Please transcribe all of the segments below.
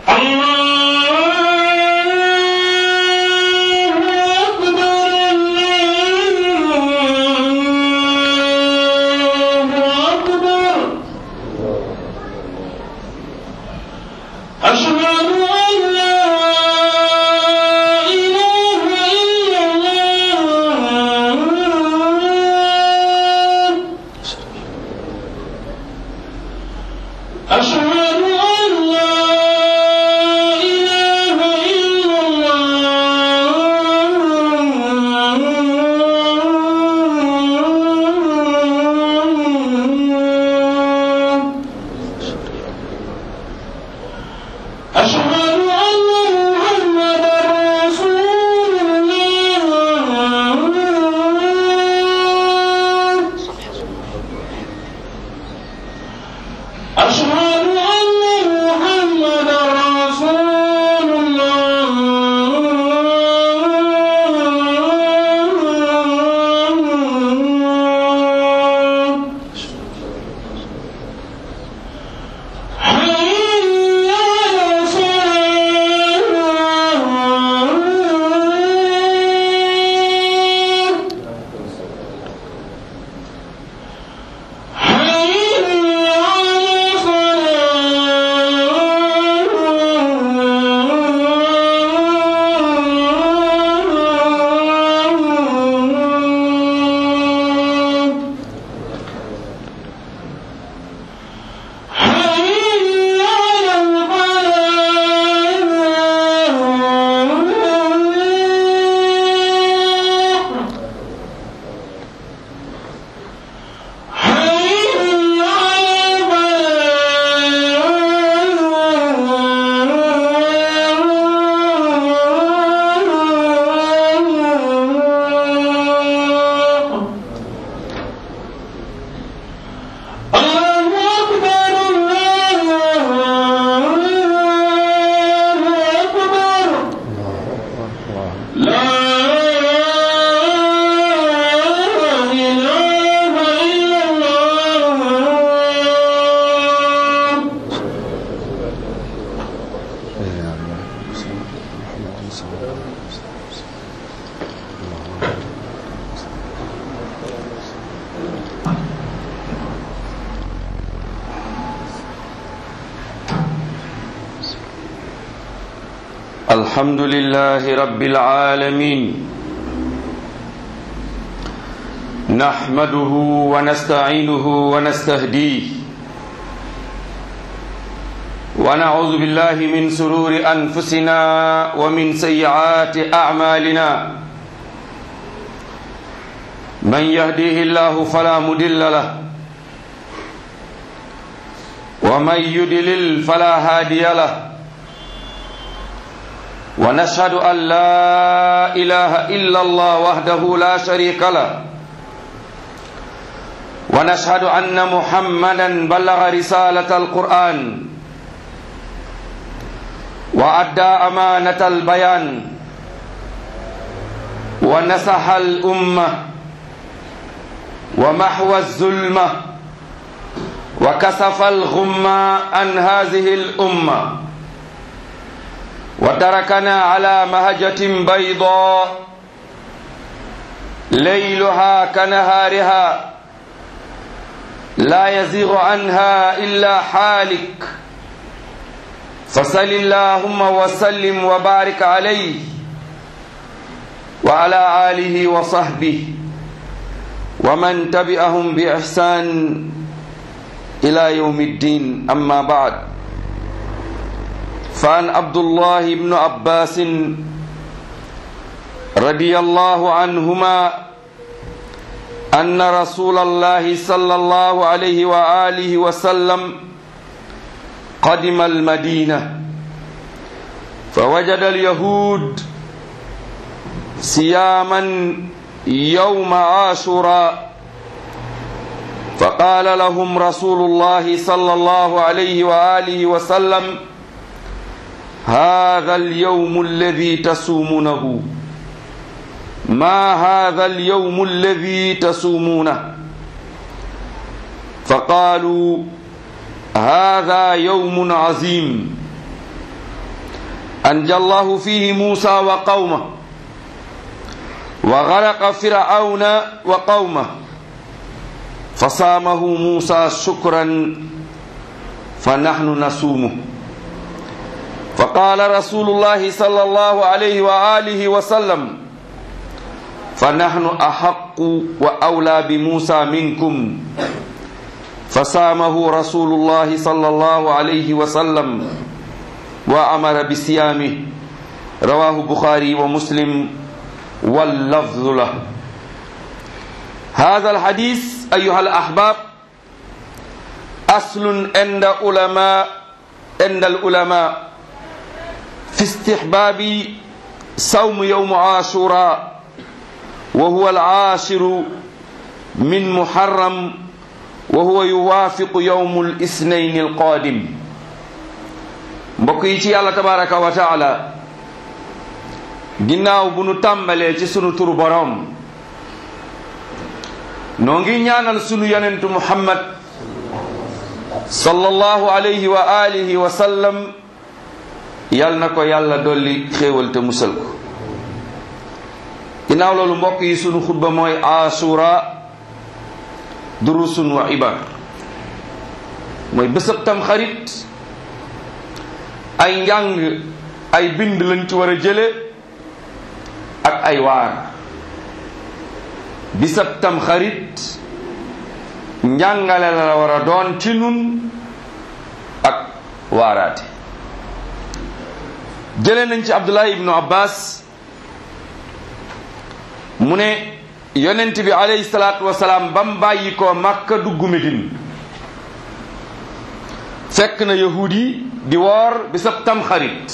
الحمد لله رب العالمين نحمده ونستعينه ونستهديه ونعوذ بالله من سرور أنفسنا ومن سيئات أعمالنا من يهديه الله فلا مدل له ومن يدلل فلا هادي له ونشهد أن لا إله إلا الله وحده لا شريك له ونشهد أن محمدا بلغ رسالة القرآن وأدى أمانة البيان ونصح الأمة ومحو الظلمة وكسف الغمة عن هذه الأمة وتركنا على مهجة بيضاء ليلها كنهارها لا يزيغ عنها إلا حالك فصل اللهم وسلم وبارك عليه وعلى آله وصحبه ومن تبعهم بإحسان إلى يوم الدين أما بعد فعن عبد الله بن عباس رضي الله عنهما أن رسول الله صلى الله عليه وآله وسلم قدم المدينة فوجد اليهود صياما يوم عاشوراء فقال لهم رسول الله صلى الله عليه وآله وسلم هذا اليوم الذي تصومونه ما هذا اليوم الذي تصومونه فقالوا هذا يوم عظيم أنجى الله فيه موسى وقومه وغرق فرعون وقومه فصامه موسى شكرا فنحن نصومه فقال رسول الله صلى الله عليه وآله وسلم فنحن أحق وأولى بموسى منكم فصامه رسول الله صلى الله عليه وسلم وأمر بصيامه رواه البخاري ومسلم واللفظ له هذا الحديث أيها الأحباب أصل عند علماء عند العلماء في استحباب صوم يوم عاشوراء وهو العاشر من محرم وهو يوافق يوم الاثنين القادم mbokk yi ci yàlla tabaraka wa taala ginnaaw bu nu tàmbalee ci sunu turu boroom noo ngi ñaanal sunu yonentu muhammad sallallahu alayhi wa alihi wa sallam yal na ko yàlla dolli xéewal te musal ko ginnaaw loolu mbokk yi sunu xutba mooy asura durusun wa ibar mooy bésëb tam xarit ay njàng ay bind lañ ci war a jële ak ay waar bisab tam xarit njàngale la war a doon ci nun ak waaraate jële nañ ci abdullah ibnu abbas mu ne yonent bi alayhi salaatu wasalaam ba mu bàyyi ko màkka dugg Medine fekk na yahuud yi di woor bisab tam xarit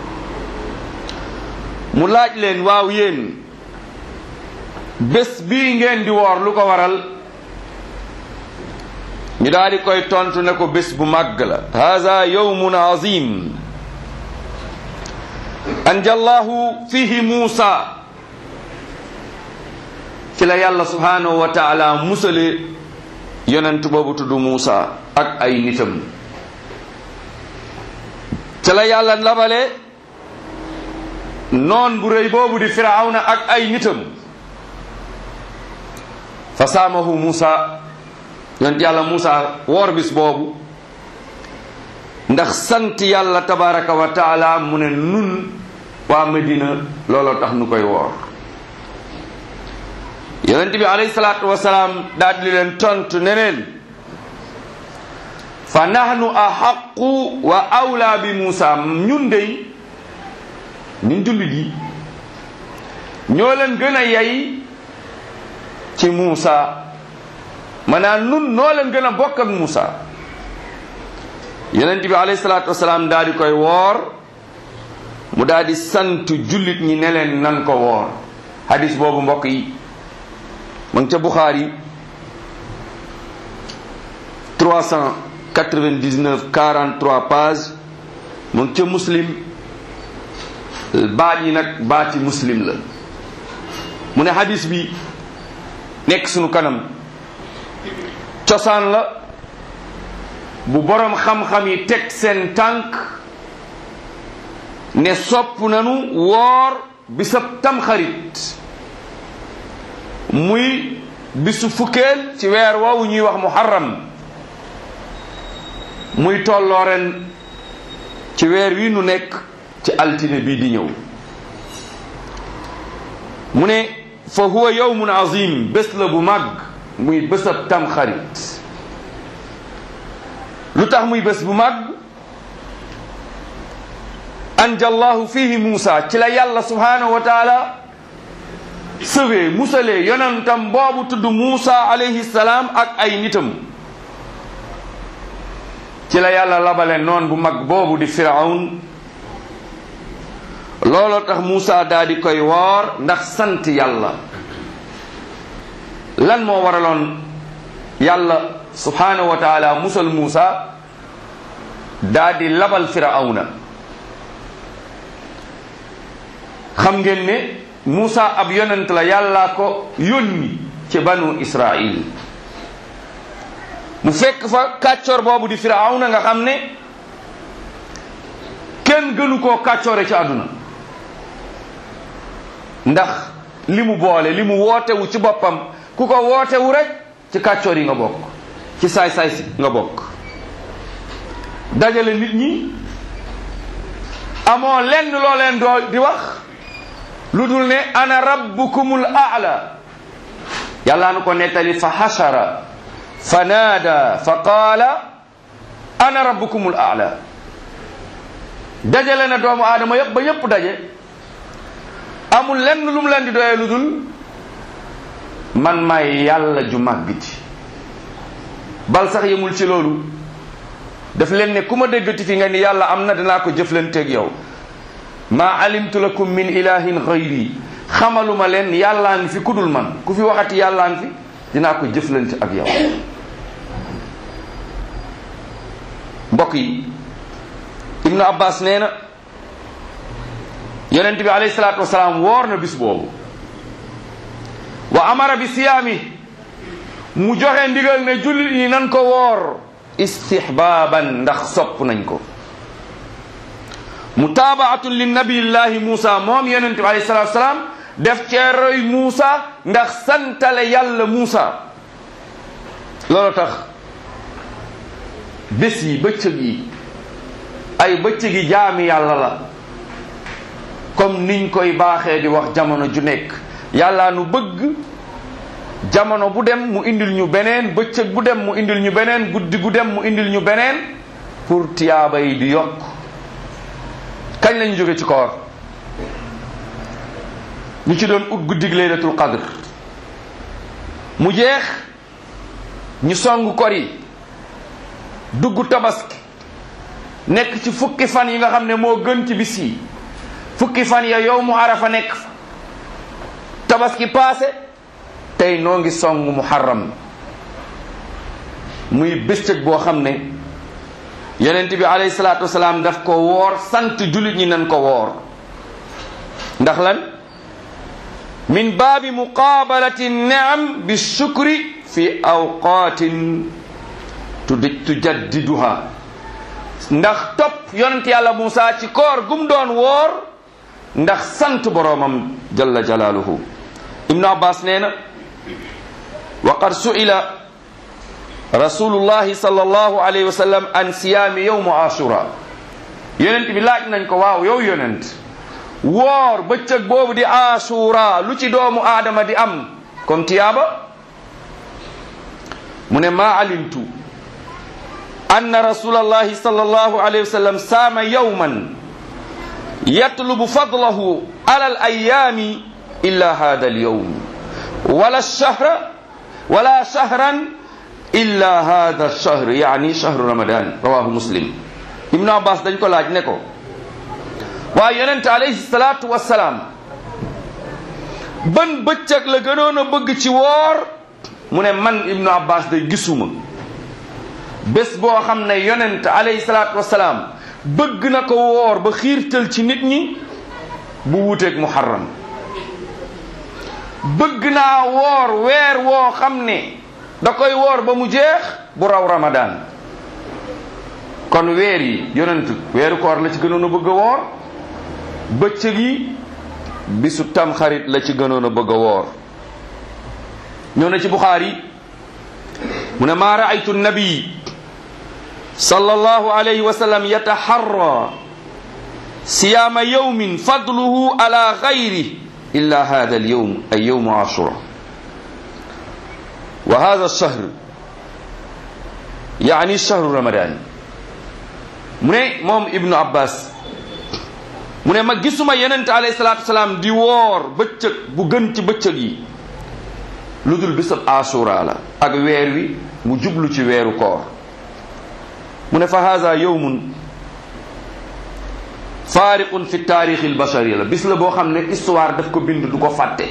mu laaj leen waaw yéen bés bii ngeen di woor lu ko waral ñu daal di koy tontu ne ko bés bu màgg la haza yawmun azim anjallahu fihi muusa ci la yàlla subhanahu wa taala musale yonent boobu tudd muusa ak ay nitam ci la yàlla labale noon bu rëy boobu di firawna ak ay nitam fa saamahu muusa yonent yàlla muusa woor bis boobu ndax sant yàlla tabaraka wa taala mu ne nun waa Medina looloo tax nu koy woor yonent bi alayhi salaatu wasalaam daal di leen tontu ne leen fa nahnu ahaqu wa awla bi Muusa ñun dey ñun jullit yi ñoo leen gën a yey ci Muusa maanaam nun noo leen gën a bokk ak Muusa yonent bi alayhi salaatu wasalaam daal di koy woor mu daal di sant jullit ñi ne leen nan ko woor hadis boobu mbokk yi ma ngi ca Bukhari 399 43 page mu ngi ca muslim baat yi nag baati muslim la mu ne hadis bi nekk sunu kanam cosaan la bu boroom xam-xam yi teg seen tànk ne sopp nanu woor bisab tamxarit muy bisu fukkeel ci weer woowu ñuy wax muharram muy tolloo ren ci weer wi nu nekk ci altine bii di ñëw mu ne fa huwa yawmun azim bés la bu màgg muy bésab tamxarit lu tax muy bés bu màgg anjallahu fihi Muusa ci la yàlla subhanahu wa taala sëwee musalee yonentam boobu tudd Muusa alayhi salaam ak ay nitam ci la yàlla labale noon bu mag boobu di firawn looloo tax Muusa daal di koy woor ndax sant yàlla lan moo waraloon yàlla subhanahu wa taala musal Muusa daal di labal firawna xam ngeen ne Muusa ab yonent la yàllaa ko yónni ci banu Israil mu fekk fa kàccor boobu di firawna nga xam ne kenn gënu koo kàccoore ci àdduna ndax li mu boole li mu wootewu ci boppam ku ko wootewu rek ci kàccoor yi nga bokk ci saay-saay si nga bokk dajale nit ñi amoo lenn loo leen doo di wax lu dul ne ana rabbukumul aala yàlla nu ko nettali fa xashara fa naada fa qaala ana rabbukumul aala dajale na doomu aadama yëpp ba yëpp daje amul lenn lu mu leen di doyee lu dul man may yàlla ju màgg ji bal sax yemul ci loolu daf leen ne ku ma déggati fi nga ni yàlla am na dinaa ko jëflanteeg yow maa alimtu lakum min ilahin gayri xamaluma leen yàllaa ngi fi kudul man ku fi waxati yàllaa ngi fi dinaa ko jëflante ak yow mbokk yi ibnu abbas nee na yonent bi alayhi salaatu wasalaam woor na bis boobu wa amara bi siyaami mu joxe ndigal ne jullit yi nan ko woor istihbaaban ndax sopp nañ ko mutaabaatun li nabiyillahi Muusa moom yonent bi alayhi salaatu wasalaam def cee roy Muusa ndax santale yàlla Muusa loolu tax bés yi bëccëg yi ay bëccëg yi jaami yàlla la comme niñ koy baaxee di wax jamono ju nekk yàlla nu bëgg jamono bu dem mu indil ñu beneen bëccëg bu dem mu indil ñu beneen guddi gu dem mu indil ñu beneen pour tiyaaba yi di yokk kañ lañu jóge ci koor ñu ci doon ut guddig laylatul qadr mu jeex ñu song kor yi dugg tabaski nekk ci fukki fan yi nga xam ne moo gën ci bis yi fukki fan ya yow mu arafa nekk fa tabaski paase tey noo ngi song muharram muy bëccëg boo xam ne yonent bi alayhi salaatu wasalaam daf ko woor sant jullit ñi nan ko woor ndax lan min baabi muqaabalati niam bi shukri fi awqaatin tujaddiduha ndax topp yonent yàlla Muusa ci koor gum doon woor ndax sant boroomam jalla jalaaluhu ibnu abbas nee na wa qad su'ila rasulullahi sallallahu alayhi wa sallam an siyaami yowmu ashura yonent bi laaj nañ ko waaw yow yonent woor bëccëg boobu di ashura lu ci doomu aadama di am comme tiyaaba mu ne maa alimtu anna rasulallahi sallallahu alayhi wa sallam saama yowman yatlubu fadlahu ala al ayaami illa hada al yowm wala shahra wala shahran illa hada shahr yaani shahru ramadan rawahu muslim ibnu abbas dañ ko laaj ne ko waaye yonente alayhi salatu wassalaam ban bëccëg la gënoon a bëgg ci woor mu ne man ibnu abbas day gisuma bés boo xam ne yonent alayhi salatu wassalaam bëgg na ko woor ba xiirtal ci nit ñi bu wuuteeg muharram bëgg naa woor weer woo xam ne da koy woor ba mu jeex bu raw ramadan kon weer yi yonent weeru koor la ci gënoon a bëgg a woor bëccëg yi bisu tamxarit la ci gënoon a bëgg a woor ñëw na ci buxaari mu ne maa raaytu nabi sallallahu alayhi wa sallam yataharra siyaama yawmin fadluhu ala gayri illa hada alyawm ay yawmu ashura wa hada alshahr yaani shahru ramadan mu ne moom ibnu abbas mu ne ma gisuma yenente alayhi salatu wasalaam di woor bëccëg bu gën ci bëccëg yi lu dul bisab ashura la ak weer wi mu jublu ci weeru koor mu ne fa hada yawmun faariqun fi taarixi albashari la bis la boo xam ne histoire daf ko bind du ko fàtte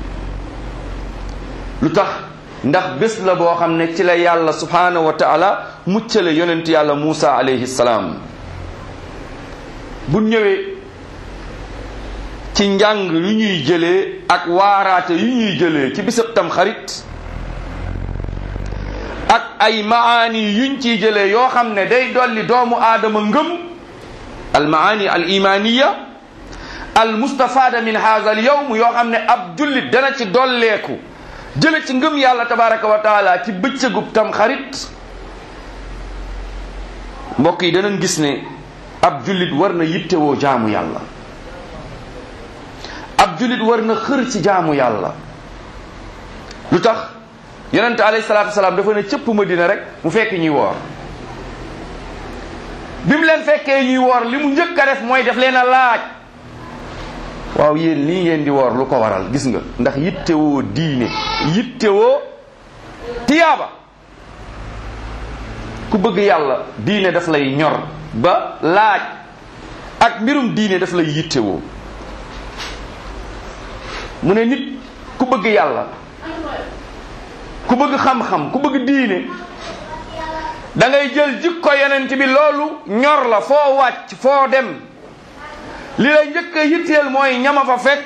lu tax ndax bés la boo xam ne ci la yàlla subhanahu wa taala muccale yonent yàlla Muusa alayhi salaam bu ñëwee ci njàng yu ñuy jëlee ak waaraate yu ñuy jëlee ci bisab tam xarit ak ay maani yuñ ciy jëlee yoo xam ne day dolli doomu aadama ngëm almaani al imaniya al mustafada min hadha al yawm yoo xam ne ab jullit dana ci dolleeku jële ci ngëm yàlla tabaraka wa taala ci bëccëgub tam xarit mbokk yi danañ gis ne ab jullit war na yittewoo jaamu yàlla ab jullit war na xër ci jaamu yàlla lu tax yonente alayhi salaatu wasalaam dafa ne cëpp madina rek mu fekk ñuy woor bi mu leen fekkee ñuy woor li mu njëkk a def mooy def leen a laaj waaw yéen lii ngeen di woor lu ko waral gis nga ndax yittewoo diine yittewoo tiyaaba ku bëgg yàlla diine daf lay ñor ba laaj ak mbirum diine daf lay yittewoo mu ne nit ku bëgg yàlla ku bëgg xam-xam ku bëgg diine da ngay jël jikko yonent bi loolu ñor la foo wàcc foo dem li lay njëkk a yitteel mooy ñama fa fekk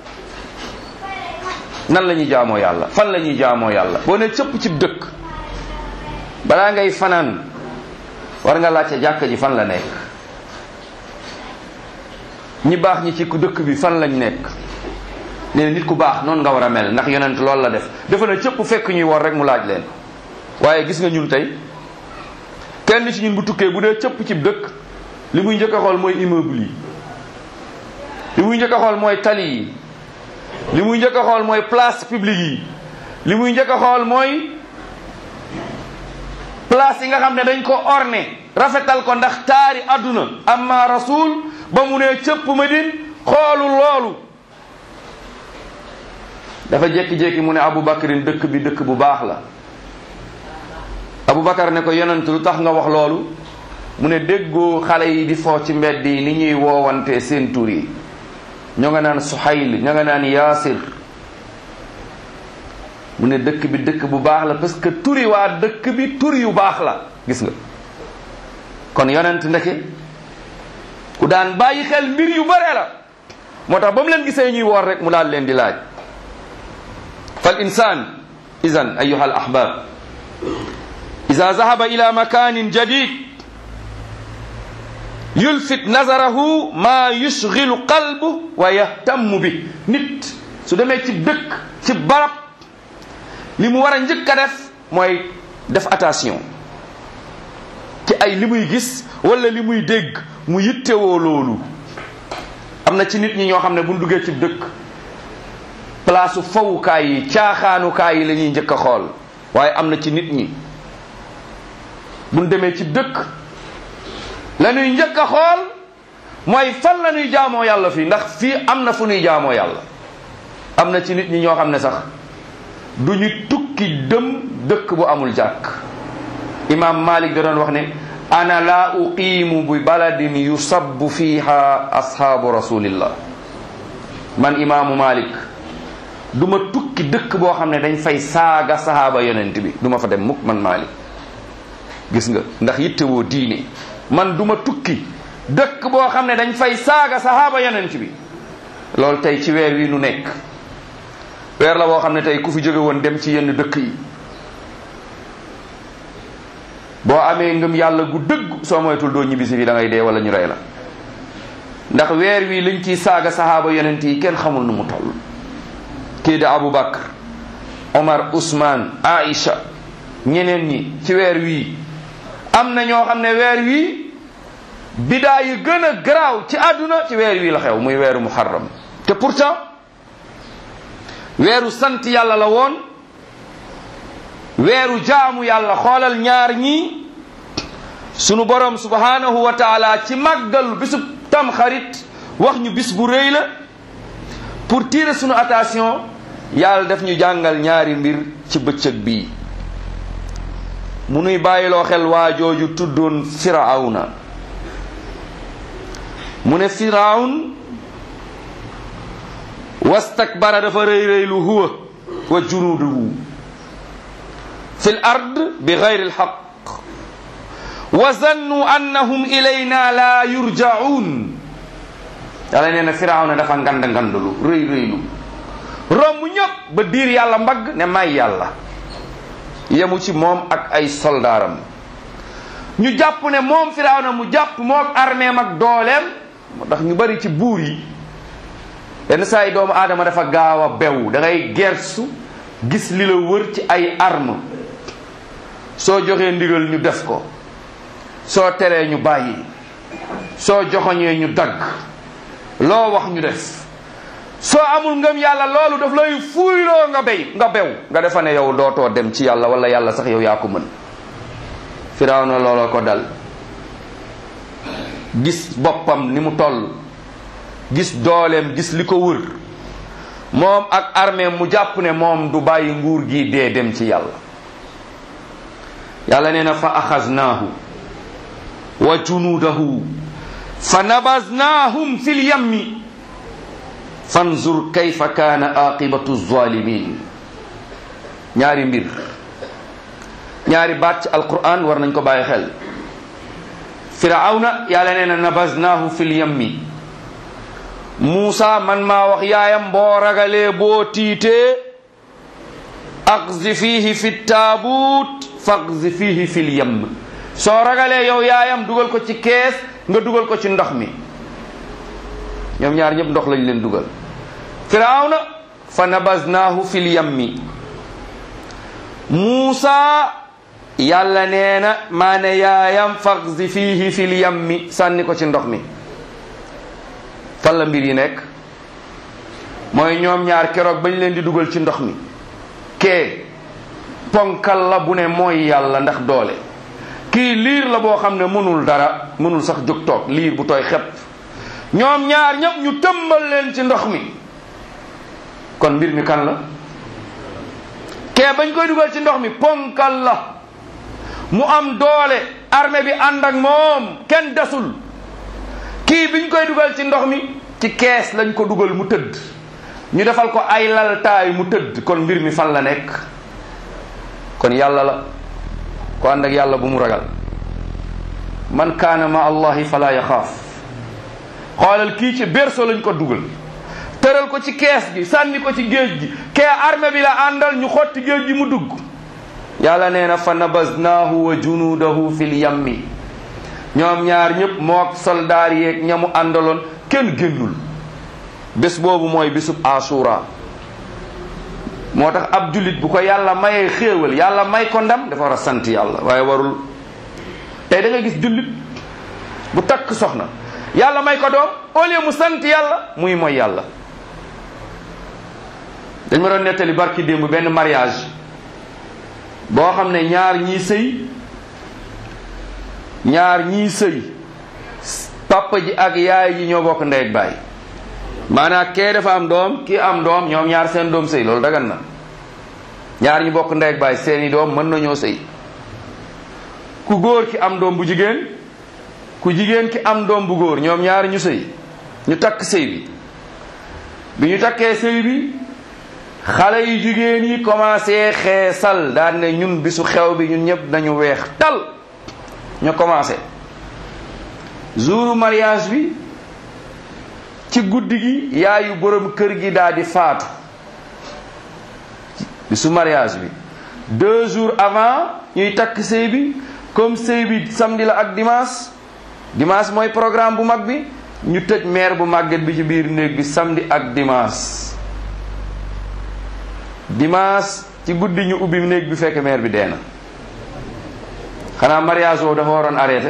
nan la ñuy jaamoo yàlla fan la ñuy jaamoo yàlla boo ne cëpp cib dëkk balaa ngay fanaan war nga laajte jàkka ji fan la nekk ñi baax ñi ci ku dëkk bi fan lañ nekk nee nit ku baax noonu nga war a mel ndax yonent loolu la def dafa na cëpp fekk ñuy war rek mu laaj leen waaye gis nga ñun tey kenn ci ñun bu tukkee bu dee cëpp cib dëkk li muy njëkk a xool mooy immeuble yi li muy njëkk a xool mooy tali yi li muy njëkk a xool mooy place publique yi li muy njëkk a xool mooy place yi nga xam ne dañ ko orné rafetal ko ndax taari àdduna amma rasul ba mu ne cëpp Madine xoolu loolu dafa jékki-jékki mu ne Aboubacarin dëkk bi dëkk bu baax la Aboubacar ne ko yonent lu tax nga wax loolu mu ne déggoo xale yi di foo ci mbedd yi ni ñuy woowante seen tur yi ñoo nga naan Suhayl ñoo nga naan Yaasir mu ne dëkk bi dëkk bu baax la parce que turi waa dëkk bi tur yu baax la gis nga kon yonent ndeke ku daan bàyyi xel mbir yu bare la moo tax ba mu leen gisee ñuy woor rek mu daal leen di laaj fal insan idan ayuha al ahbab ida zahaba ila makanin jadid yulfit nazarahu ma yushgilu qalbu wa yahtammu bi nit su demee ci dëkk ci barab li mu war a njëkk a def mooy def attention ci ay li muy gis wala li muy dégg mu yittewoo loolu am na ci nit ñi ñoo xam ne bu ñu duggee ci dëkk place fawukaay yi caaxaanukaay yi la ñuy njëkk a xool waaye am na ci nit ñi bu ñu demee ci dëkk la ñuy njëkk a xool mooy fan la ñuy jaamoo yàlla fii ndax fii am na fu ñuy jaamoo yàlla am na ci nit ñi ñoo xam ne sax du ñu tukki dem dëkk bu amul jàkk imam malik da doon wax ne ana la uqimu bi baladin yusabbu fiha ashaabu rasulillah man imaamu malik du ma tukki dëkk boo xam ne dañ fay saaga sahaaba yonent bi du ma fa dem mukk man malik gis nga ndax yittewoo diine man du ma tukki dëkk boo xam ne dañ fay saaga sahaaba yonent bi loolu tey ci weer wi nu nekk weer la boo xam ne tey ku fi jóge woon dem ci yenn dëkk yi boo amee ngëm yàlla gu dëgg soo moytul doo ñibbisi fi da ngay dee wala ñu rey la ndax weer wi liñ ciy saaga sahaaba yonent yi kenn xamul nu mu toll kii da Abu Bakr Omar Ousmane Aïcha ñeneen ñi ci weer wii am na ñoo xam ne weer wii bidaa yu gën a garaaw ci àdduna ci weer wii la xew muy weeru muharram te pourtant weeru sant yàlla la woon weeru jaamu yàlla xoolal ñaar ñii sunu borom subhanahu wa taala ci màggal bisu tam xarit wax ñu bis bu rëy la pour tirer sunu attention yàlla daf ñu jàngal ñaari mbir ci bëccëg bii mu nuy bàyyiloo xel waa jooju tuddoon firawna mu ne firawn wastakbara dafa rëy rëylu huwa wa junuuduhu fi l ard bi gayri lxaq wa zannu annahum ilayna la yurjaun yàlla nee na firawna dafa ngand ngandulu rëy rëylu romb ñëpp ba diir yàlla mbagg ne may yàlla yemu ci moom ak ay soldaaram ñu jàpp ne moom firawna mu jàpp mook armeem ak dooleem moo tax ñu bari ci buur yi yenn saa yi doomu aadama dafa gaaw a bew da ngay gersu gis li la wër ci ay arme soo joxee ndigal ñu def ko soo teree ñu bàyyi soo joxoñee ñu dagg loo wax ñu def soo amul ngëm yàlla loolu daf lay fuuyloo nga béy nga bew nga defa ne yow dootoo dem ci yàlla wala yàlla sax yow yaa ko mën firawna looloo ko dal gis boppam ni mu toll gis dooleem gis li ko wër moom ak armée mu jàpp ne moom du bàyyi nguur gi dee dem ci yàlla yàlla nee na fa axaznaahu wa junuudahu fa nabaznaahum fi lyammi fanzur kayfa kaana aqibatu zalimin ñaari mbir ñaari baat ci alquran war nañ ko bàyyi xel firawna yàlla nee na nabaznaahu fi lyammi Muusa man maa wax yaayam boo ragalee boo tiitee aqzi fiihi fi taabuut faqzi fiihi fi lyam soo ragalee yow yaayam dugal ko ci kees nga dugal ko ci ndox mi ñoom ñaar ñëpp ndox lañ leen dugal firawna fa nabaznaahu fi lyammi Muusa yàlla nee na maa ne yaayam faqzi fiihi fi lyammi sànni ko ci ndox mi fan la mbir yi nekk mooy ñoom ñaar keroog bañ leen di dugal ci ndox mi kee ponkal la bu ne mooy yàlla ndax doole kii liir la boo xam ne mënul dara mënul sax jóg toog liir bu tooy xepp ñoom ñaar ñëpp ñu tëmbal leen ci ndox mi kon mbir mi kan la kee bañ koy dugal ci ndox mi ponkal la mu am doole armée bi ànd ak moom kenn desul kii biñ koy dugal ci ndox mi ci kees lañ ko dugal mu tëdd ñu defal ko ay laltaay mu tëdd kon mbir mi fan la nekk kon yàlla la ko ànd ak yàlla bu mu ragal man kaana ma allahi fala yaxaaf xoolal kii ci berceau lañ ko dugal tëral ko ci kees gi sànni ko ci géej gi kee armée bi la àndal ñu xotti géej gi mu dugg yàlla nee na fa nabaznaahu wa junuudahu fil yammi ñoom ñaar ñëpp mook soldaar yeeg ñamu àndaloon kenn génnul bés boobu mooy bésub asura moo tax ab jullit bu ko yàlla mayee xéewal yàlla may ko ndam dafa war a sant yàlla waaye warul tey da nga gis jullit bu takk soxna yàlla may ko doom au lieu mu sant yàlla muy mooy yàlla dañ ma doon nettali barki démb benn mariage boo xam ne ñaar ñii sëy ñaar ñii sëy papa ji ak yaay ji ñoo bokk ndey ak baay maanaam kee dafa am doom kii am doom ñoom ñaar seen doom sëy loolu dagan na ñaar ñi bokk ndey ak baay seeni doom mën nañoo sëy ku góor ki am doom bu jigéen ku jigéen ki am doom bu góor ñoom ñaar ñu sëy ñu takk sëy bi bi ñu takkee sëy bi xale yu jigéen yi commencé xeesal daan ne ñun bisu xew bi ñun ñëpp nañu weex tal ñu commencé jouru mariage bi ci guddi gi yaayu borom kër gi daal di faatu bisu mariage bi deux jours avant ñuy takk sëy bi comme sëy bi samedi la ak dimanche dimanche mooy programme bu mag bi ñu tëj mère bu màgget bi ci biir néeg bi samedi ak dimanche dimanche ci guddi ñu ubbi néeg bi fekk mère bi dee na xanaa mariage woowu dafa waroon arrêté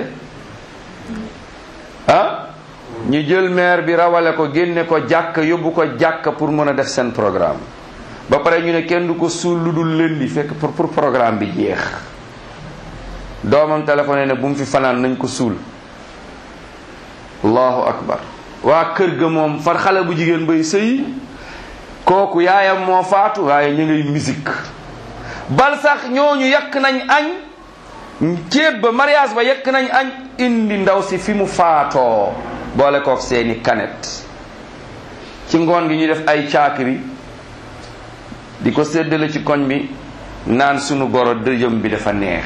ah ñu jël mère bi rawale ko génne ko jàkk yóbbu ko jàkk pour mën a def seen programme ba pare ñu ne kenn du ko suul lu dul lëndi fekk pour pour programme bi jeex doomam téléphoné ne bu mu fi fanaan nañ ko suul allahu akbar waa kër ga moom far xale bu jigéen bay sëy kooku yaayam moo faatu waaye ñu ngay musique bal sax ñooñu yàq nañ añ ceeb ba mariage ba yekk nañ añ indi ndaw si fi mu faatoo boole kook seeni kanet ci ngoon gi ñu def ay caakiri di ko séddale ci koñ bi naan sunu goro dëjëm bi dafa neex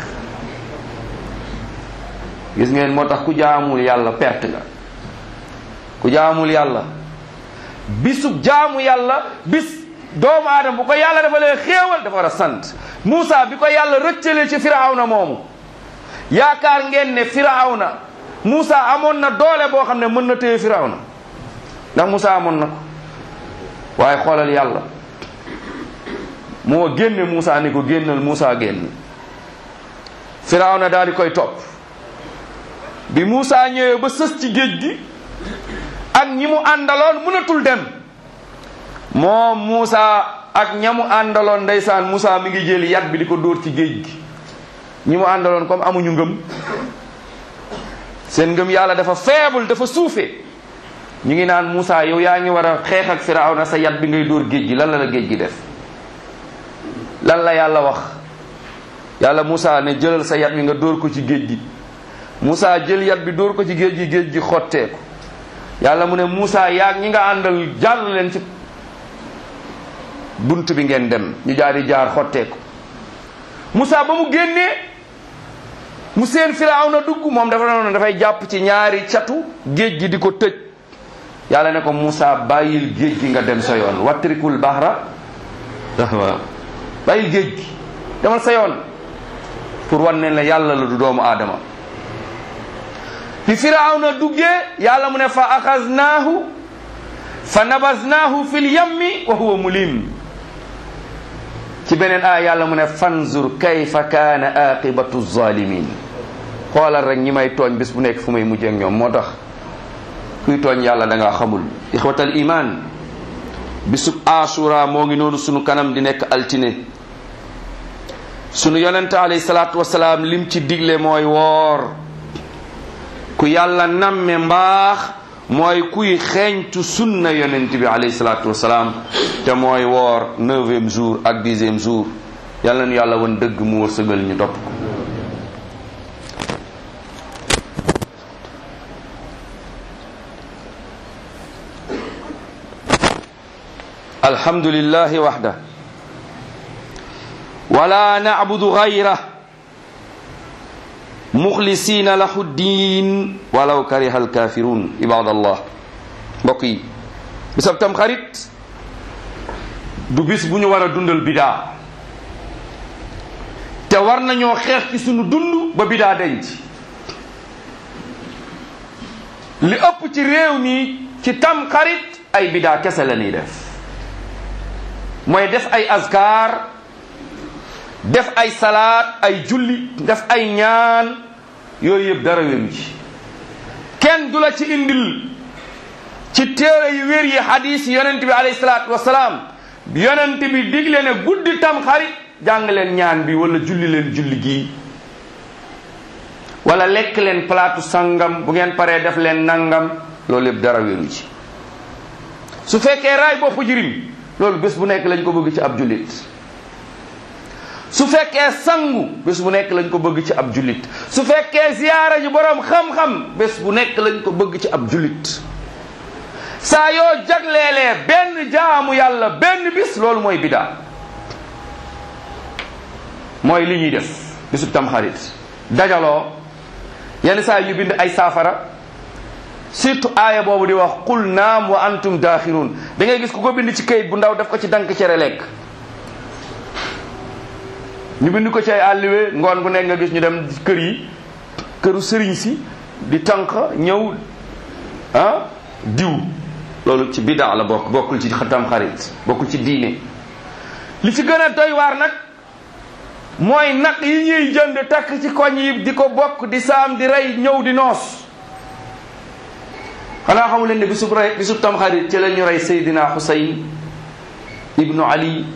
gis ngeen moo tax ku jaamul yàlla perte nga ku jaamul yàlla bisu jaamu yàlla bis doomu aadama bu ko yàlla dafa lee xéewal dafa war a sant Moussa bi ko yàlla rëccalee ci firawna moomu yaakaar ngeen ne firawna Moussa amoon na doole boo xam ne mën na téye firawna ndax Moussa amoon na ko waaye xoolal yàlla moo génne Moussa ni ko génnal Moussa génn firawna daal di koy topp bi Moussa ñëwee ba sës ci géej gi ak ñi mu àndaloon mënatul dem moom Moussa ak ñamu àndaloon ndeysaan Moussa mi ngi jël yat bi di ko dóor ci géej gi ñi mu àndaloon comme amuñu ngëm seen ngëm yàlla dafa faible dafa suufe ñu ngi naan Moussa yow yaa ngi war a xeex ak Firawna sa yat bi ngay dóor géej gi lan la la géej gi def lan la yàlla wax yàlla Moussa ne jëlal sa yat bi nga dóor ko ci géej gi Moussa jël yat bi dóor ko ci géej gi géej gi xotteeku yàlla mu ne Moussa yaag ñi nga àndal jàll leen ci bunt bi ngeen dem ñu jaar di jaar xotteeku Moussa ba mu génnee mu seen Firawna dugg moom dafa noonu dafay jàpp ci ñaari catu géej gi di ko tëj yàlla ne ko Moussa bàyyil géej gi nga dem sa yoon wattrikul bahra waaw bàyyil géej gi demal sa yoon pour wan ne la yàlla la du doomu aadama bi Firawna duggee yàlla mu ne fa axaznaahu fa nabaznaahu fil yammi wa huwa mulim ci beneen aaya yàlla mu ne fanzur kayfa kaana aqibatu zalimin xoolal rek ñi may tooñ bis bu nekk fu may mujjee ak ñoom moo tax kuy tooñ yàlla da ngaa xamul ixwatal iman bisub asura moo ngi noonu sunu kanam di nekk altine sunu yonente alayhi salaatu wasalaam lim ci digle mooy woor ku yàlla namme mbaax mooy kuy xeeñtu sunna yonent bi alayhi salaatu wasalaam te mooy woor neuvième jour ak dixième jour yàlla nu yàlla woon dëgg mu wërsëgal ñu topp ko alhamdulillahi waxda wala nacbudu gayra muxlisina lahu diin walaw kariha alkafirun ibadallah mbokk yi bisab tam xarit du bis bu ñu war a dundal bidaa te war nañoo xeex ci sunu dund ba bidaa denc li ëpp ci réew mi ci tam xarit ay bidaa kese la ñuy def mooy def ay azkar def ay salaat ay julli def ay ñaan yooyu yëpp dara wéru ci kenn du la ci indil ci téere yu wér yi hadis yonent bi alayhi salaatu wasalaam yonent bi digle ne guddi tam xarit jàng leen ñaan bi wala julli leen julli gii wala lekk leen palaatu sangam bu ngeen paree def leen nangam loolu yëpp dara wéru ci su fekkee raay bopp jirim loolu bés bu nekk lañ ko bëgg ci ab jullit su fekkee sangu bés bu nekk lañ ko bëgg ci ab jullit su fekkee ziyaara ji boroom xam-xam bés bu nekk lañ ko bëgg ci ab jullit saa yoo jagleelee benn jaamu yàlla benn bis loolu mooy bidaa mooy li ñuy def bisub tamxarit dajaloo yenn saa ñu bind ay saafara surtout aaya boobu di wax qul naam wa antum daaxiruun da ngay gis ku ko bind ci kayit bu ndaw def ko ci dank cere lekk ñu bind ko ci ay àlliwe ngoon bu nekk nga gis ñu dem kër yi këru sëriñ si di tànq ñëw ah diw loolu ci bidaa la bokk bokkul ci xatam xarit bokkul ci diine li ci gën a doy waar nag mooy nag yi ñuy jënd takk ci koñ yi di ko bokk di saam di rey ñëw di noos xanaa xamu leen ne bisub rey bisub tamxarit ci la ñu rey Seydina Xusayn ibnu Ali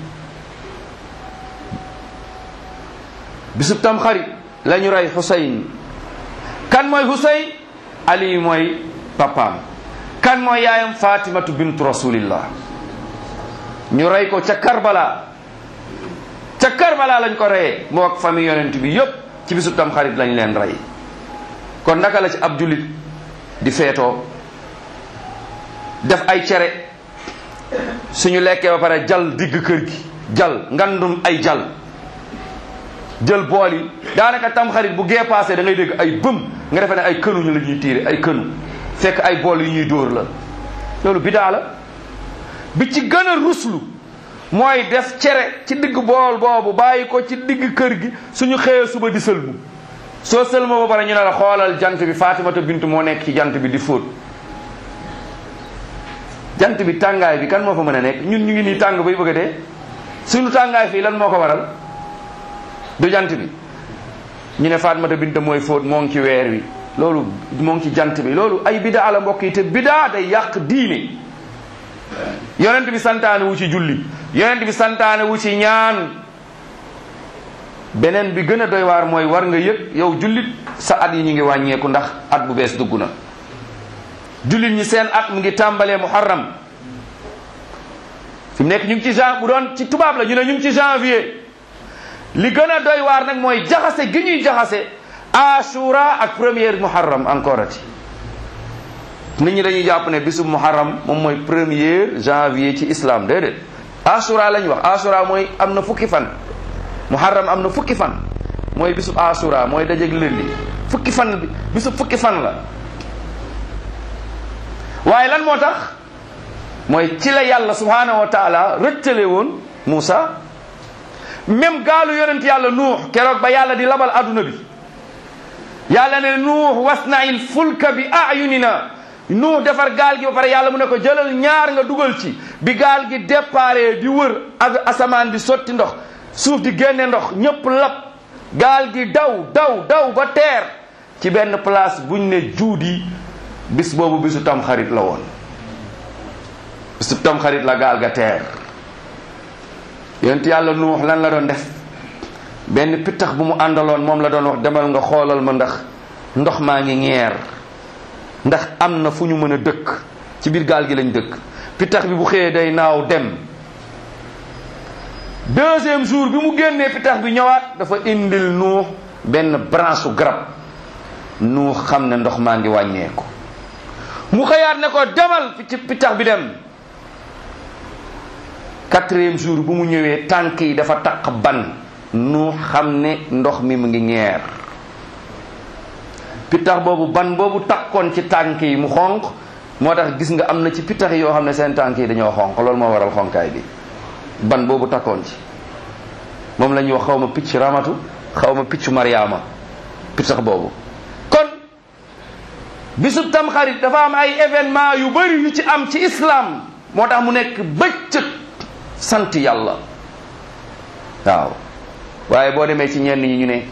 bisub tamxarit la ñu rey Xusayn kan mooy Xusayn Ali mooy papaam kan mooy yaayam Fatimatu bintu rasulillah ñu rey ko ca Karbala ca Karbala lañ ko reyee moo ak famille yonent bi yépp ci bisub tamxarit lañ leen rey kon naka la ci ab jullit di feetoo def ay cere suñu lekkee ba pare jal digg kër gi jal ngandum ay jal jël bool yi daanaka tamxarit bu gee passé da ngay dégg ay bëm nga defee ne ay kënu ñu la ñuy tiire ay kënu fekk ay bool yu ñuy dóor la loolu bidaa la bi ci gën a ruslu mooy def cere ci digg bool boobu bàyyi ko ci digg kër gi suñu xëyee suba di sëlmu soo sëlmoo ba pare ñu ne la xoolal jant bi Fatimata bintu moo nekk ci jant bi di fóot jant bi tàngaay bi kan moo fa mën a nekk ñun ñu ngi nii tàng bay bëgg a dee suñu tàngaay fii lan moo ko waral du jant bi ñu ne Fatimata bintu mooy fóot moo ngi ci weer wi loolu moo ngi ci jant bi loolu ay bidaa la mbokk yi te bidaa day yàq diine yonent bi santaane wu ci julli yonent bi santaane wu ci ñaan beneen bi gën a doy waar mooy war nga yëg yow jullit sa at yi ñu ngi wàññeeku ndax at bu bees dugg na jullit ñi seen at mu ngi tàmbalee muharram fi mu nekk ñu ngi ci jan bu doon ci tubaab la ñu ne ñu ngi ci janvier li gën a doy waar nag mooy jaxase gi ñuy jaxase ashura ak première muharram encore ati nit ñi dañuy jàpp ne bisub muharram moom mooy premier janvier ci islam déedéet ashura lañ wax ashura mooy am na fukki fan muharram am na fukki fan mooy bisub ashura mooy dajeg lëndi fukki fan bi bisub fukki fan la waaye lan moo tax mooy ci la yàlla subhanahu wa taala rëccale woon Muusa même gaalu yonent yàlla nuux keroog ba yàlla di labal adduna bi yàlla ne nuux wasna'il fulka bi ayunina nuux defar gaal gi ba pare yàlla mu ne ko jëlal ñaar nga dugal ci bi gaal gi déparé di wër ak asamaan di sotti ndox suuf di génne ndox ñëpp lab gaal gi daw daw daw ba teer ci benn place buñ ne juudi bis boobu bisu tamxarit la woon bisu tamxarit la gaal ga teer yonent yàlla nuux lan la doon def benn pittax bu mu àndaloon moom la doon wax demal nga xoolal ma ndax ndox maa ngi ñeer ndax am na fu ñu mën a dëkk ci biir gaal gi lañ dëkk pittax bi bu xëyee day naaw dem deuxième jour bi mu génnee pittax bi ñëwaat dafa indil nuux benn branche su garab nuux xam ne ndox maa ngi wàññeeku mu xëyaat ne ko demal ci pittax bi dem quatrième jour bu mu ñëwee tànk yi dafa taq ban nu xam ne ndox mi mu ngi ñeer pittax boobu ban boobu takkoon ci tànk yi mu xonq moo tax gis nga am na ci pittax yoo xam ne seen tànk yi dañoo xonq loolu moo waral xonkaay bi ban boobu takkoon ci moom la ñuy wax xaw ma picc ramatu xaw ma piccu mariama pittax boobu kon bisub tamxarit dafa am ay événement yu bari yu ci am ci islam moo tax mu nekk bëccëg sant yàlla waaw waaye boo demee ci ñenn ñi ñu ne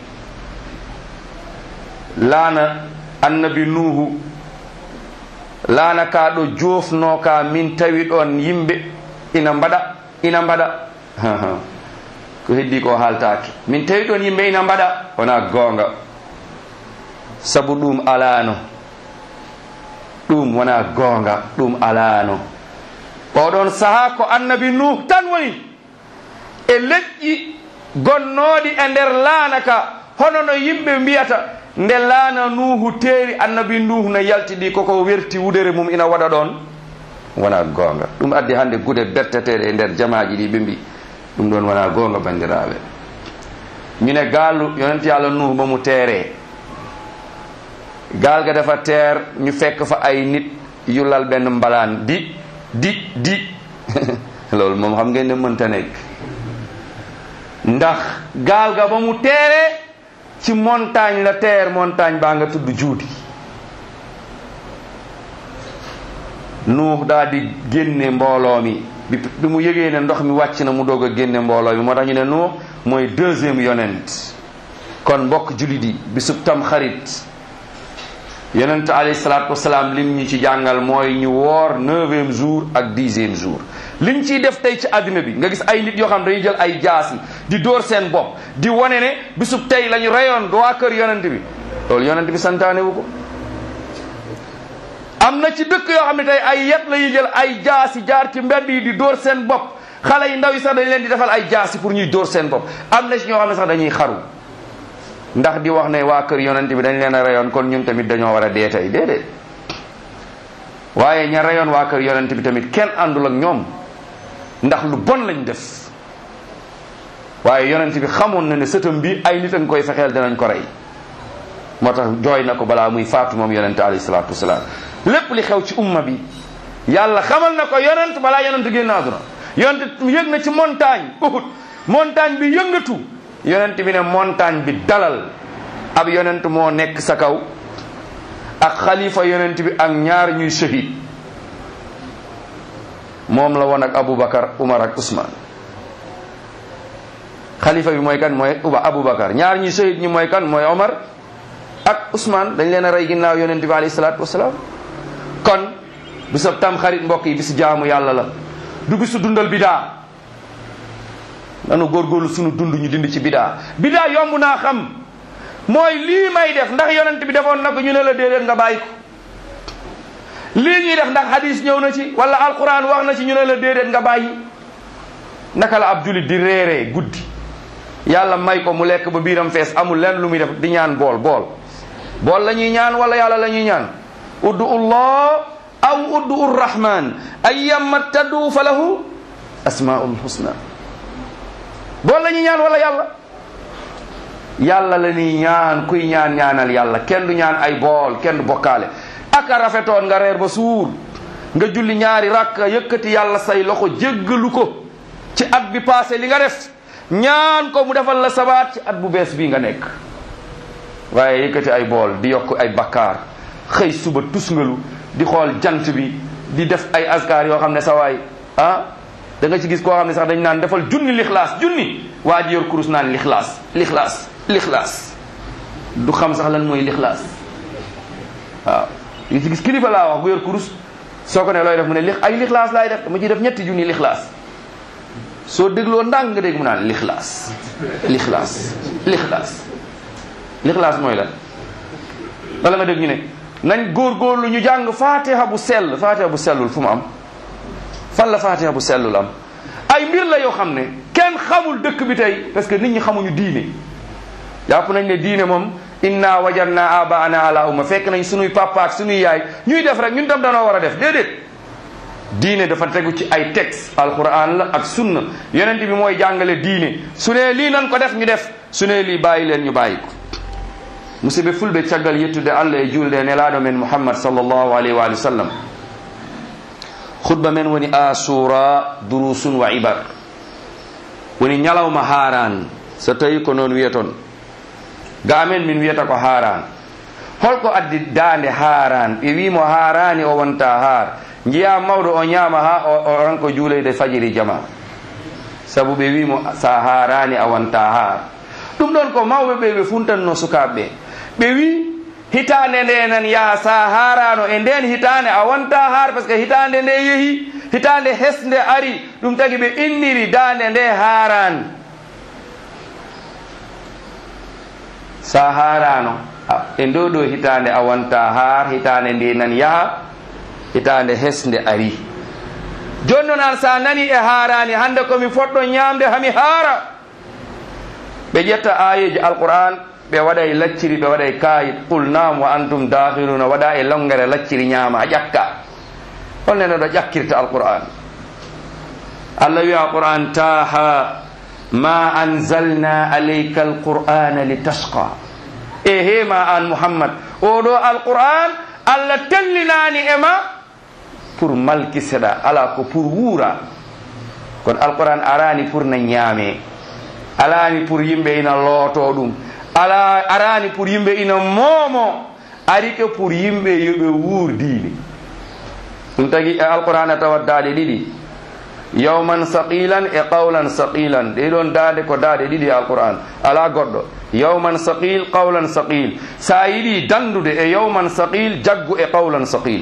laana annabi nuuhu laana ka ɗo jofno ka min tawi ɗon yimɓe ina mbaɗa ina mbaɗa ko heddi ko haaltake min tawi ɗon yimɓe ina mbaɗa wona gonga sabu ɗum alano ɗum wona gonga ɗum alano oɗon saaha ko annabi nuh tan woni e leƴƴi gonnoɗi e nder laana ka hono no yimɓe mbiyata nde laana nuhu teeri annabi nuhu no yaltiɗi koko werti wudere mum ina waɗa ɗon wona gonga ɗum addi hande gude berteteɗe e nder jamaji ɗi ɓe mbi ɗum ɗon wona gonga bandiraɓe mine gaalu yonent yallah nuhu momo teere gaal ga dafa teer ñu fekk fa ay nit yullal benn mbalaan di di di loolu moom xam ngeen ne mënta nekk ndax gaal ga ba mu teere ci montagne la teer montagne baa nga tudd juudi nuux daal di génne mbooloo mi bi bi mu yëgee ne ndox mi wàcc na mu doog a génne mbooloo mi moo tax ñu ne nuux mooy deuxième yonent kon mbokk julit yi bisub tam xarit yonent alayhi salaatu wasalaam lim ñu ci jàngal mooy ñu woor neuvième jour ak dixième jour liñ ciy def tey ci àddina bi nga gis ay nit yoo xam dañuy jël ay jaasi di dóor seen bopp di wane ne bisub tey la ñu reyoon waa kër yonent bi loolu yonent bi santaane wu ko am na ci dëkk yoo xam ne tey ay yet la ñuy jël ay jaasi jaar ci mbedd yi di dóor seen bopp xale yi ndaw yi sax dañ leen di defal ay jaasi pour ñuy dóor seen bopp am na ci ñoo xam ne sax dañuy xaru ndax di wax ne waa kër yonent bi dañ leen a reyoon kon ñun tamit dañoo war a dee tey déedéet waaye ña reyoon waa kër yonent bi tamit kenn àndul ak ñoom ndax lu bon lañ def waaye yonent bi xamoon na ne sëtam bi ay nit a ngi koy fexeel danañ ko rey moo tax jooy na ko balaa muy faatu moom yonent alayhi salaatu wasalaam lépp li xew ci umma bi yàlla xamal na ko yonent balaa yonent génn àdduna yonent yëg na ci montagne Uhud montagne bi yëngatu yonent bi ne montagne bi dalal ab yonent moo nekk sa kaw ak xalifa yonent bi ak ñaar ñuy shahid moom la woon ak Aboubacar Umar ak Ousmane xalifa bi mooy kan mooy uba Aboubacar ñaar ñuy shahid ñi mooy kan mooy Omar ak Ousmane dañ leen a rey ginnaaw yonent bi alayhi salaatu wasalaam kon bisab tam xarit mbokk yi bisu jaamu yàlla la du bisu dundal bidaa nanu góorgóorlu sunu dund ñu dind ci bidaa bidaa yomb naa xam mooy lii may def ndax yonent bi defoon na ko ñu ne la déedéet nga bàyyi ko lii ñuy def ndax hadis ñëw na ci wala alquran wax na ci ñu ne la déedéet nga bàyyi naka la ab julit di réeree guddi yàlla may ko mu lekk ba biiram fees amul lenn lu muy def di ñaan bool bool bool la ñuy ñaan wala yàlla la ñuy ñaan uddu ullah aw uddu urrahman ayyamma taddu fa lahu asmaul husna bool la ñuy ñaan wala yàlla yàlla la ñuy ñaan kuy ñaan ñaanal yàlla kenn du ñaan ay bool kenn du bokkaale aka rafetoon nga reer ba suur nga julli ñaari rakka yëkkati yàlla say loxo jéggalu ko ci at bi passé li nga def ñaan ko mu defal la sabaat ci at bu bees bii nga nekk waaye yëkkati ay bool di yokk ay bakkaar xëy suba tusngalu di xool jant bi di def ay askar yoo xam ne sa waay ah da nga ci gis koo xam ne sax dañ naan defal junni lixlaas junni waa ji yor kurus naan lixlaas lixlaas lixlaas du xam sax lan mooy lixlaas waaw yi ci gis kilifa laa wax bu yor kurus soo ko ne looy def mu ne lix ay lixlaas laay def dama ciy def ñetti junni lixlaas soo dégloo ndànk nga dégg mu naan lixlaas lixlaas lixlaas lixlaas mooy lan wala nga dégg ñu ne nañ góorgóorlu ñu jàng fatiha bu sell fatiha bu sellul fu mu am fan la fatiha bu sellul am ay mbir la yoo xam ne kenn xamul dëkk bi tey parce que nit ñi xamuñu diine jàpp nañ ne diine moom inna wajanna abaana ala umma fekk nañ sunuy papa ak sunuy yaay ñuy def rek ñun tam danoo war a def déedéet diine dafa tegu ci ay texte alquran la ak sunna yonent bi mooy jàngale diine su ne lii nan ko def ñu def su ne lii bàyyi leen ñu bàyyi ko musidɓe fulɓe caggal yettude allah e julde e nelaɗo men mouhammad sallllahu alayhi wa sallam khutba men woni asura durusun wa ibar woni ñalawma haran so tawi ko noon wiyaton ga amen min wiyata ko haran holko addi dande haran ɓe wimo harani o wonta har jiya mawɗo o ñama ha o ranko juuleyde fajiri jama saabu ɓe wimo sa harani a wonta har ɗum ɗon ko mawɓe ɓe ɓe funtanno sukaɓe ɓe wi hitande nde nan yaha sa harano e nden hitande a wonta har par ce que hitande nde yeehi hitande hesde ari ɗum tagi ɓe inniri dande nde haran sa harano e ndo ɗo hitande a wonta har hitande nde nan yaha hitande hesde ari joni noon an sa nani e harani hande komi foɗɗo ñamde hami haara ɓe ƴetta ayeji alquran ɓe waɗay lacciri ɓe waɗay kayit qul nam wa antum dakhiruna waɗa e longere lacciri ñaama a ƴakka holne no ɗo ƴakkirta alquran allah wi alquran taha ma anzalna alayka alqur'ana litashqa e hema an muhammad oɗo alquran allah tellinani e ma pour malkiseɗa ala ko pour wuura kono alquran arani pour na ñaame alani pour yimɓe ina looto ɗum ala arani pour yimɓe ina moomo ari ke pour yimɓe yoɓe wuur diine ɗum tagi e alquran a tawat daade ɗiɗi yawman saqilan e qawlan saqilan ɗeɗon daade ko daade ɗiɗi e alquran ala goɗɗo yawman saqil qawlan saqil sa yiɗi dandude e yawman saqil jaggu e qawlan saqil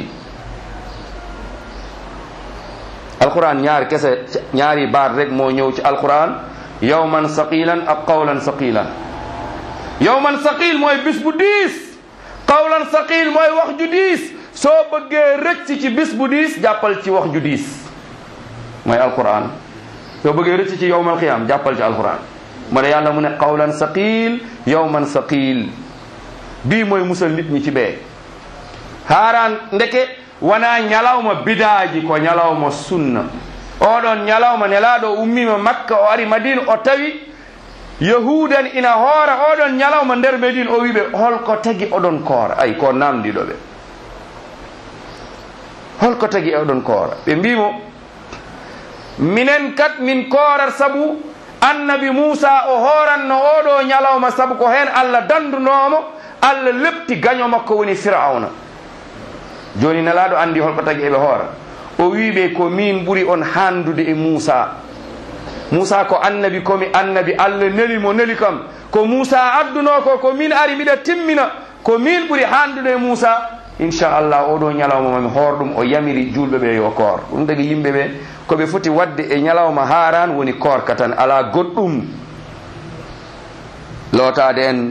alquran ñaari kese ñaari baat rek moo ñëw ci alquran yawman saqilan ak qawlan saqilan yawman saqil mooy bis bu diis qawlan saqil mooy wax ju diis soo bëggee rëcc ci bis bu diis jàppal ci wax ju diis mooy alquran soo bëggee rëcc ci yawmal qiyam jàppal ci alquran mu ne yàlla mu ne qawlan saqil yawman saqil bii mooy musal nit ñi ci bee haaraan ndeke wona ñalawma bidaaji ko ñalawma sunna oɗon ñalawma nelaɗo ummima makka o ari madina o tawi yahudan ina hoora oɗon ñalawma nder medine o wiɓe holko tagi oɗon koora ay ko namdiɗo ɓe holko tagi oɗon koora ɓe mbimo minen kat min koorat saabu annabi moussa o hooranno oɗo ñalawma saabu ko hen allah dandunomo allah lepti gaño makko woni firauna joni nelaɗo andi holko tagi eɓe hoora o wiɓe ko min ɓuuri on handude e moussa moussa ko annabi komi annabi allah neli mo neli kam ko moussa adduno ko ko min ari mbiɗa timmina ko min ɓuuri handude e moussa inchallah oɗo ñalawma mami hoor ɗum o yamiri julɓe ɓe yo koor ɗum tagi yimɓe ɓe koɓe foti wadde e ñalawma haran woni korka tan ala goɗɗum lootade en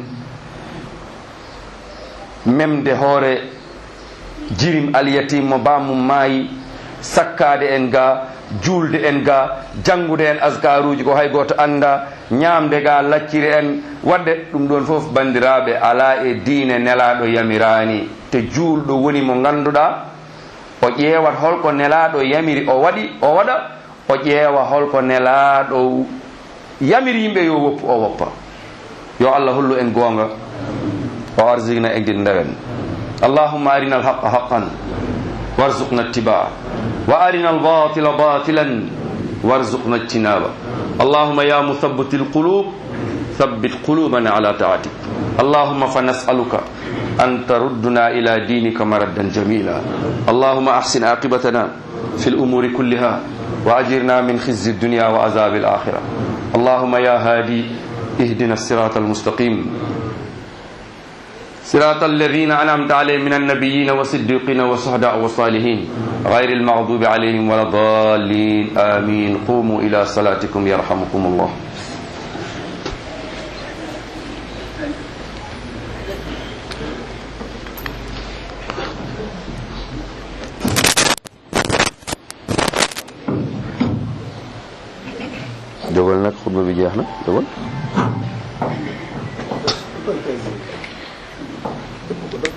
memde hoore jirim alyatim mo bamum maayi sakkade en ga julde en ga janngude en askaruji ko hay goto anda ñamde ga lacciri en wadde ɗum ɗon foof bandiraɓe ala e diine nelaɗo yamirani te juulɗo woni mo ganduɗa o ƴeewat holko nelaɗo yamiri o waɗi o waɗa o ƴeewa holko nelaɗo yamiri yimɓe yo woppu o woppa yo allah hollu en goonga o arsigna e gid ndewen allahumma arina alhaqa haqan warzuqna ittibaa wa arina albatila batilan warzuqna ijtinaba allahumma ya muthabbit alqulub ثبت قلوبنا على طاعتك اللهم فنسألك أن تردنا إلى دينك مردا جميلا اللهم أحسن عاقبتنا في الأمور كلها وأجرنا من خزي الدنيا وعذاب الآخرة اللهم يا هادي اهدنا الصراط المستقيم صراط الذين أنعمت عليهم من النبيين والصديقين والشهداء والصالحين غير المغضوب عليهم ولا الضالين آمين قوموا إلى صلاتكم يرحمكم الله jógal nag xutba bi jeex na jógal